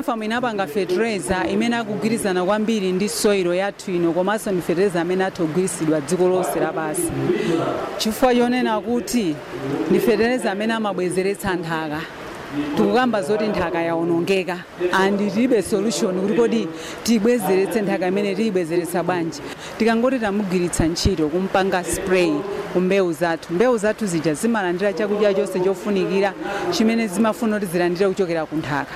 agrofarm inapanga fertilizer imene akugwirizana kwambiri ndi soilo yathu ino komanso ndi fertilizer amene atha kugwiritsidwa dziko lonse lapansi chifukwa chonena kuti ndi fertilizer amene amabwezeretsa nthaka tikukamba zoti nthaka yaonongeka and tilibe solution kuti kodi tiyibwezeretse nthaka imene tiyibwezeretsa bwanji tikangoti tamugwiritsa ntchito kumpanga spray ku mbewu zathu mbewu zathu zija zimalandira chakudya chonse chofunikira chimene zimafuna kuti zilandire kuchokera ku nthaka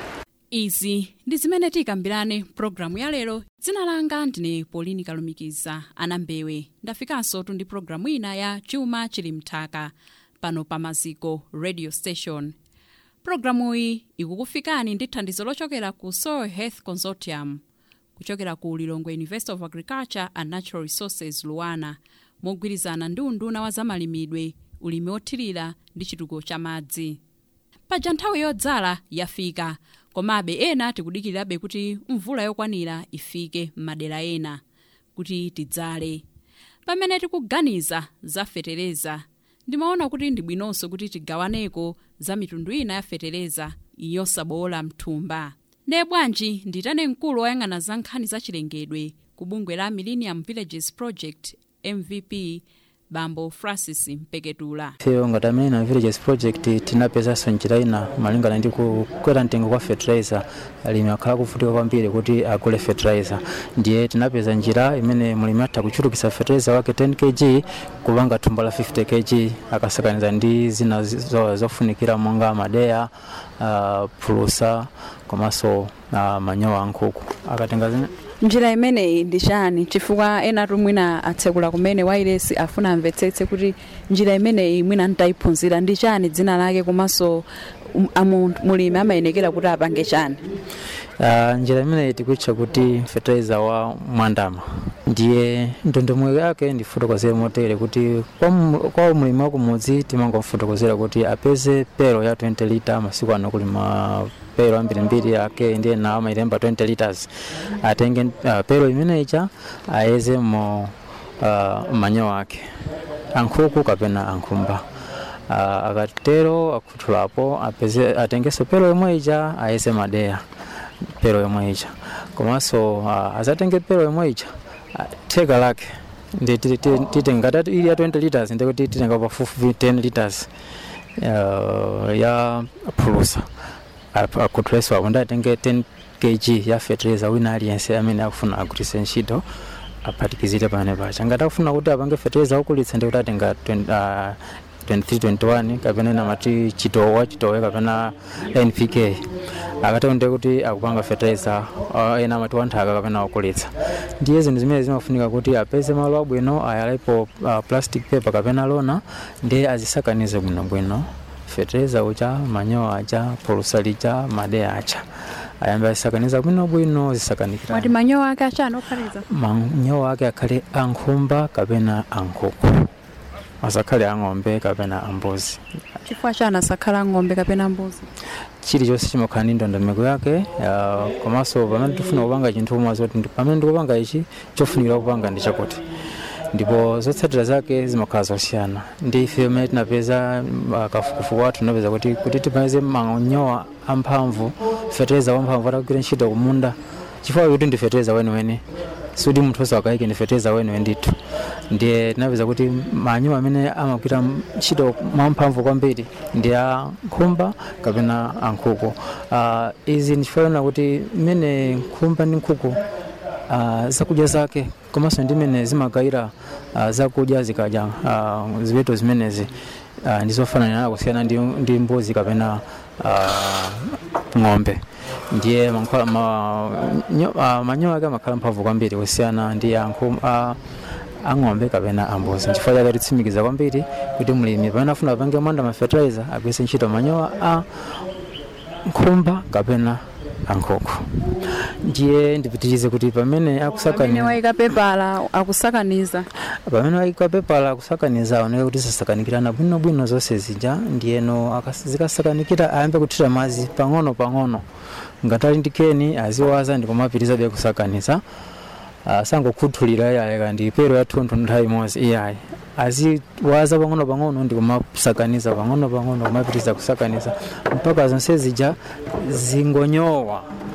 izi ndi zimene tikambirane pulogalamu ya lero dzina langa ndine polini kalumikiza anambewe ndafikanso tu ndi pulogalamu ina ya chuma chili mthaka pano pa maziko radio station pulogalamu iyi ikukufikani ndi thandizo lochokera ku soil health consortium kuchokera ku lilongwe university of agriculture and natural resources luwana mogwirizana ndi unduna wa zamalimidwe ulimi othirira ndi chitukuko cha madzi paja nthawi yodzala yafika komabe ena tikudikirirabe kuti mvula yokwanira ifike m'madera ena kuti tidzale pamene tikuganiza za fetereza ndimaona kuti ndi bwinonso kuti tigawaneko za mitundu ina ya fetereza yosabowola mthumba ndiye bwanji nditane mkulu woyang'ana za nkhani za chilengedwe ku bungwe la millennium villages project mvp bambo francis mpeketula ifeyo ngati amene na villages project tinapezanso njira ina malingana ndi kukwera mtengo kwa fertilizer alimi akhala kuvutika kwambiri kuti agule fertilizer ndiye tinapeza njira imene mulimi atha kuchulukitsa fertilizer wake 10 kg kupanga thumba la 50 kg akasakaniza ndi zina zo- zofunikira monga madeya uh, phulusa komanso uh, manyowa ankhuku akatenga zina njira imeneyi ndi chani chifukwa enatu mwina atsekula kumene wailesi afuna amvetsetse kuti njira imeneyi mwina ntayiphunzira ndi chani dzina lake komanso um- amu- mulimi amayenekera kuti apange chani Uh, njira imeneyi tikutcha kuti fertilizer wa mwandama ndiye ndondomeko yake ndifotokozere motere kuti kwa mu- kwa mulimi wa kumudzi timangomfotokozera kuti apeze pero ya 20 liter masiku ano kulima pero ambirimbiri ake ndiye nawo amayilemba 20 liters atenge uh, pero imeneyicha ayeze mo uh, manyowa ake ankhuku kapena ankhumba uh, akatero akhuthulapo apeze atengeso pero yomwe ija ayeze madeya pero yomwe ija komanso uh, azatenge pero yomwe ija uh, theka lake ndi ti- ti- titenga ngati ili ya 20 liters ndikuti titenga pafupi 10 liters uh, ya phulusa akhuthuleswa apo ndatenge 10 kg ya fertilizer wina aliyense amene akufuna agwiritse ntchito aphatikizire pamene pacha ngati akufuna kuti apange fertilizer wokulitsa ndikuti atenga 20, uh, 2321 kapena namati chitowa chitowe kapena npk akatonde kuti akupanga fertilizer uh, ena amati wanthaka kapena wokulitsa ndiye zinthu zimene zimafunika kuti apeze malo abwino ayalepo uh, plastic paper kapena lona ndiye azisakanize bwinobwino fertilizer ucha manyowa acha phulusa lija madeya acha ayambe azisakaniza bwinobwino zisakanikira mwati manyowa ake achani okhaliza manyowa ake akhale ankhumba kapena ankhuku asakhale ang'ombe kapena ambuzi chifukwa chani asakhala ng'ombe kapena mbuzi chilichonse chimakhala ndi ndondomeko yake uh, komanso pamene tifuna kupanga chinthu umwe zoti ndi- pamene ndikupanga ichi chofunikira kupanga ndi chakuti ndipo zotsatira zake zimakhala zosiyana ndi ife pamene tinapeza uh, kafukufuku wathu tinapeza kuti kuti tipeze manyowa amphamvu fertilizer wamphamvu atagwira ntchito kumunda chifukwa kuti ndi fertilizer weniweni sudi munthu osakayike ndi fertilizer weniweni ndithu ndiye tinapeza kuti manyowa amene amagwira ntchito mwamphamvu kwambiri ndi a nkhumba kapena ankhuku uh, izi ndichifanana kuti mmene nkhumba ndi nkhuku uh, zakudya zake komanso ndi mmene zimagayira uh, zakudya zikadya uh, ziweto zimenezi uh, ndizofanana kusiyana ndi, ndi mbuzi kapena uh, ng'ombe ndiye mankhwala- ma, nyo- uh, manyowa ake amakhala mphamvu kwambiri kusiyana ndi ankhu- a- ang'ombe kapena ambuzi nchifukwa chake titsimikiza kwambiri kuti mulimi pamene afuna apange mwanda ma fertilizer agwiritse ntchito manyowa a nkhumba kapena ankhuku ndiye ndipitirize kuti pamene pamene akusakaniza wayika pepala akusakaniza pamene wayika pepala akusakaniza aoneke kuti zisakanikirana bwinobwino zonse zija ndiyeno akas- zikasakanikira ayambe kuthira madzi pang'ono pang'ono ngati ali ndi keni aziwaza ndikumapitirizabe kusakaniza sangokhuthulira iyayi ndi pero yathunthu nthawi imodzi iyayi aziwaza pang'ono pang'ono ndikumasakaniza pang'ono pang'ono kumapitiriza kusakaniza mpaka zonse zija zingonyowa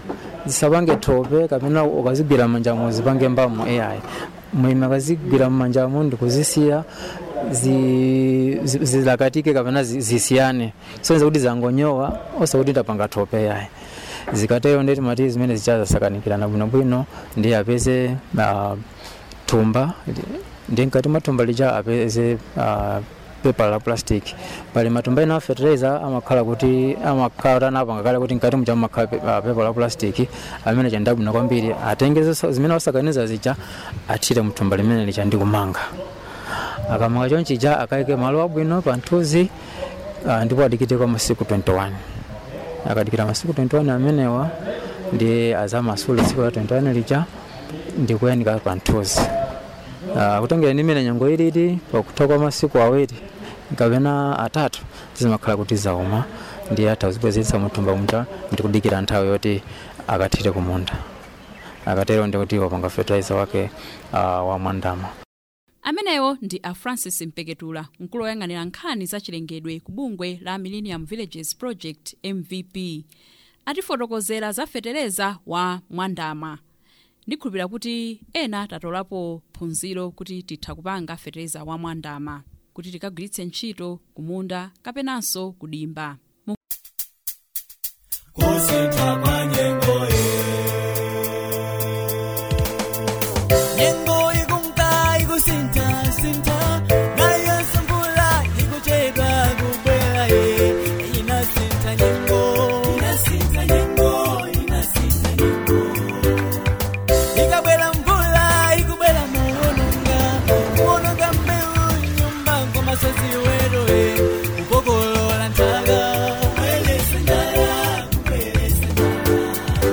zisapange thope kapena ukazigwira m'manjamo zipange mbamo ai mulimi akazigwira m'manjamo ndikuzisiya zi- zi- zilakatike kapena zi- zisiyane sonza kuti zangonyowa osakuti ndapanga thope yayi zikatero ndeti mati zimene zichazasakanikirana bwinobwino ndi apeze ah, thumba ndi mkati mwa thumba lija apeze ah, pepa la plastic pali matumba ena a fertilizer amakhala kuti amakhala tanapanga kale kuti mkati mucha mumakhala pe- ah, pepa la plastic amene chandabwino kwambiri atenge zonse zimene wasakaniza zija athire mthumba limene licha ndi kumanga akamanga chonchija akaike malo abwino pa nthuzi ah, ndipo adikite kwa masiku 21 akadikira masiku 21 amenewa ndi azamasule tsiku la 21 lija ndikuyanika pa nthuzi Ah, kutengera ndi imene nyengo ilili pakutha kwa masiku awiri kapena atatu zimakhala kuti zauma ndi atha kuzibwezeretsa muthumba muja ndikudikira nthawi yoti akathire kumunda akatero ndikuti wapanga fertilizer wake ah, wa mwandama amenewo ndi a francis mpeketula mkulu woyang'anira nkhani za chilengedwe ku bungwe la millennium villages project mvp atifotokozera za fetereza wa mwandama ndikhulupirira kuti ena tatolapo phunziro kuti titha kupanga fetereza wa mwandama kuti tikagwiritse ntchito kumunda kapenanso kudimba Mu- kusintha kwa nyengo nyengo ikunka ikusintha sintha nayo mvula ikuchedwa kubwera ye inasintha nyengo inasintha nyengo inasintha nyengo ikabwera mvula ikubwera muwononga muwononga mbewu nyumba ngomasozi weroe kukokolola nthaka kubweresa njala kubweresa njala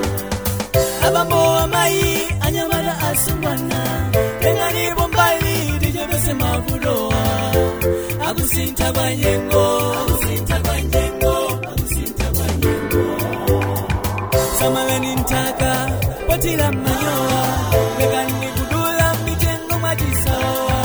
abambo amayi anyamata asungwana tengalipo mbali tichepese mavutowa akusintha kwa nyengo akusintha kwa nyengo akusintha kwa nyengo samalani nthaka potira manyowa lekani kudula mitengo mwachisawa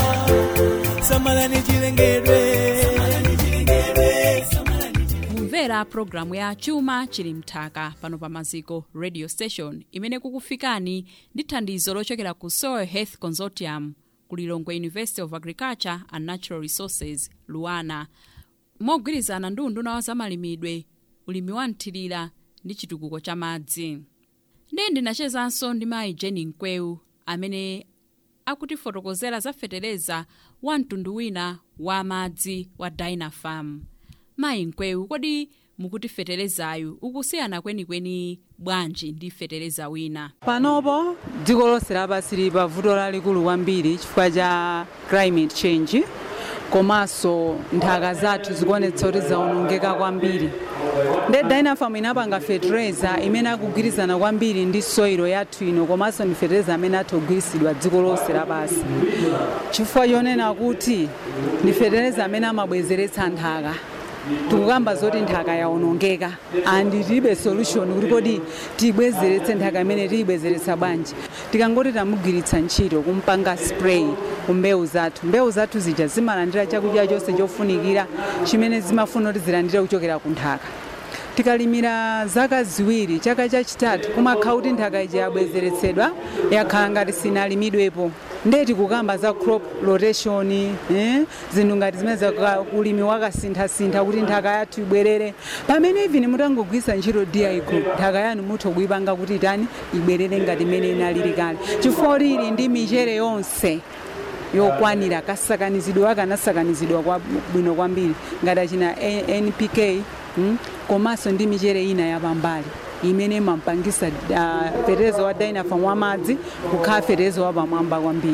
samalani chilengedwe samalani chilengedwe samalani chilengedwe kumvera pulogalamu ya chuma chili mthaka pano pa maziko radio station imene kukufikani ndi thandizo lochokera ku soil health consortium ku lilongwe university of agriculture and natural resources luana mogwirizana ndi unduna wa zamalimidwe ulimi wa mthirira ndi chitukuko cha madzi ndi ndinachezanso ndi mayi jeni mkweu amene akutifotokozera za fetereza wa mtundu wina wa madzi wa dynafam mayi mkweu kodi mukuti feterezayu ukusiyana kwenikweni bwanji ndi fetereza wina panopo dziko lonse lapansi lili pa vuto lalikulu kwambiri chifukwa cha climate change komanso nthaka zathu zikuonetsa kuti zaonongeka kwambiri nde dynafam inapanga fetereza imene akugwirizana kwambiri ndi soilo yathu ino komanso ndi fetereza amene atha kugwirisidwa dziko lonse lapansi chifukwa chonena kuti ndi fetereza amene amabwezeretsa nthaka tikukamba zoti nthaka yaonongeka and tilibe solution kuti kodi tiyibwezeretse nthaka imene tiyibwezeretsa bwanji tikangoti tamugwiritsa ntchito kumpanga spray ku mbewu zathu mbewu zathu zija zimalandira chakudya chonse chofunikira chimene zimafuna kuti zilandire kuchokera ku nthaka tikalimira zaka ziwiri chaka chachitatu kumakhala kuti nthaka ija yabwezeretsedwa yakhala ngati sinalimidwepo ndeti kukamba za crop rotation eh? zinthu ngati zimene za ulimi wakasinthasintha kuti nthaka yathu ibwerere pamene even mutangogwisa ntchito di group nthaka yanu mutha kuyipanga kuti itani ibwerere ngati imene inalili kale chifukwa kuti ili ndi michere yonse yokwanira kasakanizidwe akanasakanizidwa kwa bwino kwambiri ngati achina A- npk mm? komanso ndi michere ina yapambali imene imampangisa uh, fetezo wa dynafam wa madzi kukhala fetezo wapamwamba kwambiri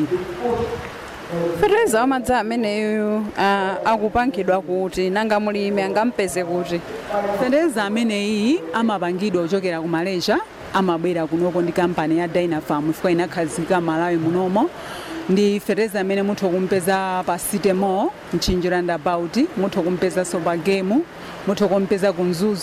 fetereza wamadzi ameneyu uh, akupangidwa kuti nanga mulimi angampeze kuti fetereza ameneyi amapangidwa kuchokera ku malaysia amabwera kunoko ndi kampani ya dynafam chifukwa inakhazika malawi munomo ndi fetereza amene mutha kumpeza pa sitemo mchinji roundabout mutha kumpezanso pa gemu mutha kumpeza ku mzuzu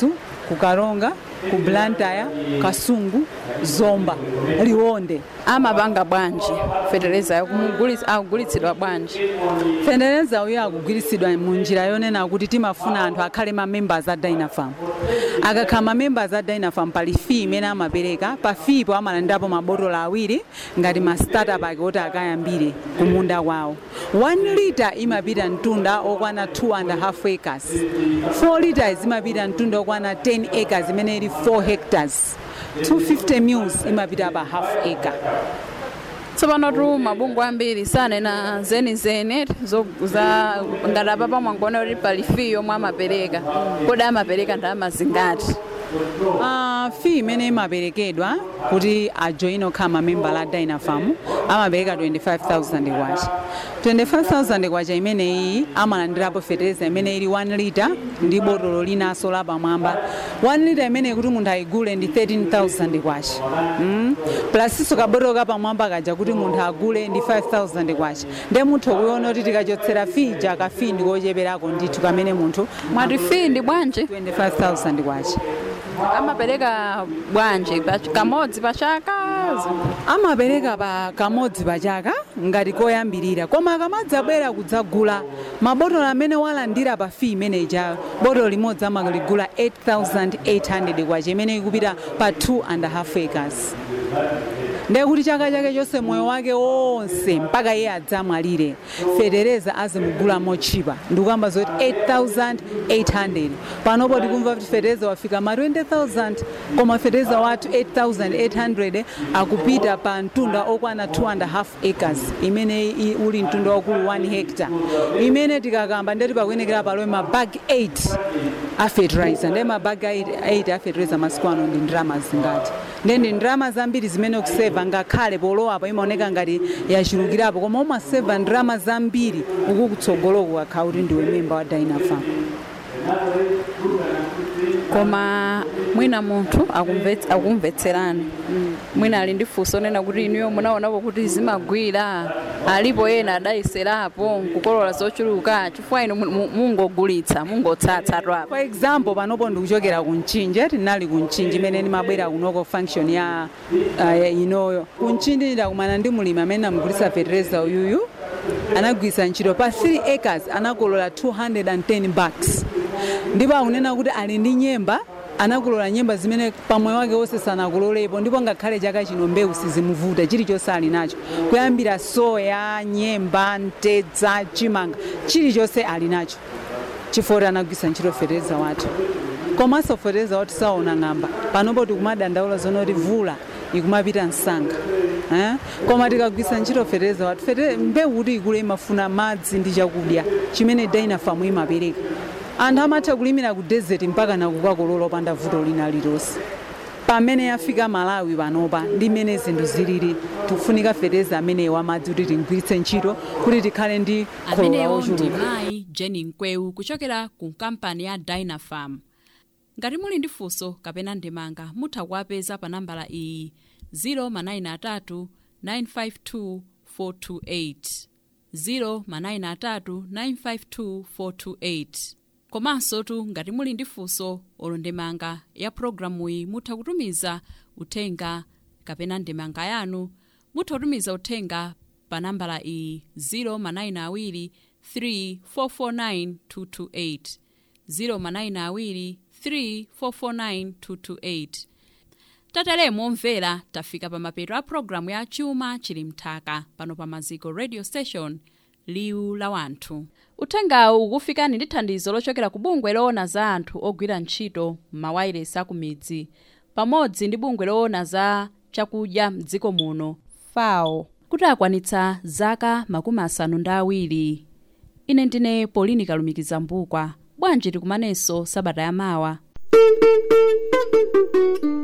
ku karonga ku blantyre kasungu zomba liwonde amapanga bwanji fetereza akugulitsidwa bwanji fetereza uyo akugulitsidwa mu njira yonena kuti timafuna anthu akhale ma members a dynafam akakhala ma members a dynafam pali fee imene amapereka pa fee po amalandirapo mabotolo awiri ngati ma startup ake oti akayambire kumunda kwawo 1 liter imapita mtunda okwana 2 and a half acres 4 liters imapita mtunda okwana 10 acres imene ili 4 hectares 250 mules imapita pa half acre tsopano tu mabungwe ambiri sanena zenizene zo- za ngati apapa mwangona kuti pali fee yomwe amapereka kodi amapereka ndalama zingati Uh, fee imene imaperekedwa kuti ajoine okhala mamemba la dynafam amapereka 25000 kwacha 25000 kwacha imeneyi amalandirapo fetereza imene ili 1 liter ndi botolo linanso lapamwamba 1 liter imeneyi kuti munthu ayigule ndi 13000 kwacha mm? plusinso kabotolo kapamwamba kaja kuti munthu agule ndi 5000 kwacha nde munthu kuiona kuti tikachotsera fee ja kafii ndikocheperako ndithu kamene munthu mwati fee ndi bwanji 25000 kwacha amapereka bwanji pa- kamodzi pa chaka amapereka pa kamodzi pa chaka ngati koyambirira koma akamadzabwera kudzagula mabotolo amene walandira pa fee imeneyi cha botolo limodzi amaligula 8800 kwacha imene ikupita pa 2 and a half acres ndiye kuti chaka chake chonse moyo wake wonse mpaka iye adzamwalire fetereza azimugula mochipa ndikuyamba zoti 8800 panopo tikumva kuti fetereza wafika ma 20000 koma fetereza wathu 8800 akupita pa mtunda okwana 2 and a half acres imene i- uli mtunda wakulu 1 hectare imene tikakamba ndeti pakuyenekera palowe mabagi 8 a fertilizer ndiye mabagi 8 a fertilizer masiku ano ndi ndalama zingati ndiye ndi ndalama zambiri zimene ukuseva ngakhale polowapo imaoneka ngati yachulukirapo koma umaseva ndalama zambiri uku kutsogoloko ukakhala kuti ndiwe memba wa dynafam koma mwina munthu akumvets- akumvetserani mwina ali ndi funso nena kuti inuyo munaonapo kuti zimagwira alipo ena adayiserapo nkukolola zochuluka chifukwa inu mu- mu- mungogulitsa mungotsatsa twapo for example panopo ndikuchokera ku mchinje tinali ku mchinji imene ndimabwera kunoko function ya uh, inoyo ku mchinji ndakumana ndi mulimi amene amugulitsa fertilizer uyuyu anagwiritsa ntchito pa 3 acres anakolola 210 bucks ndipo akunena kuti ali ndi nyemba anakolola nyemba zimene pamoyo wake wonse sanakololepo ndipo ngakhale chaka chino mbewu sizimuvuta chilichonse ali nacho kuyambira soya nyemba mtedza chimanga chilichonse ali nacho chifukwa anagwiritsa ntchito fetereza wathu komanso fetereza wathu saona ng'amba panopo tikumadandaula zonoti vula ikumapita msanga eh? koma tikagwiritsa ntchito fetereza wathu Fetere- mbewu kuti ikule imafuna madzi ndi chakudya chimene dynafam imapereka anthu amatha kulimira ku desert mpaka nakukakolola opanda vuto lina lilonse pamene yafika malawi panopa ndi mmene zinthu zilili tikufunika fetereza ameneyi wamadzi kuti tigwiritse ntchito kuti tikhale ndi kholola amenewo ndi ochuluka mayi jenny nkweu kuchokera ku kampani ya dynafam ngati muli ndi funso kapena ndemanga mutha kuwapeza pa nambala iyi 093 952 428 093 952 428 komanso tu ngati muli ndi funso olo ndemanga ya programuyi mutha kutumiza uthenga kapena ndemanga yanu mutha kutumiza uthenga pa nambala iyi 092 3449228 092 3449228 tateremo omvera tafika pa mapeto a programu ya chuma chili mthaka pano pa maziko radio station liwu la wanthu uthengawu ukufikani ndi thandizo lochokera ku bungwe loona za anthu ogwira ntchito m'mawayilesi a ku midzi pamodzi ndi bungwe loona za chakudya mdziko muno fao kuti akwanitsa zaka makumi asanu ndi awiri ine ndine polini kalumikiza mbukwa bwanji tikumanenso sabata yamawa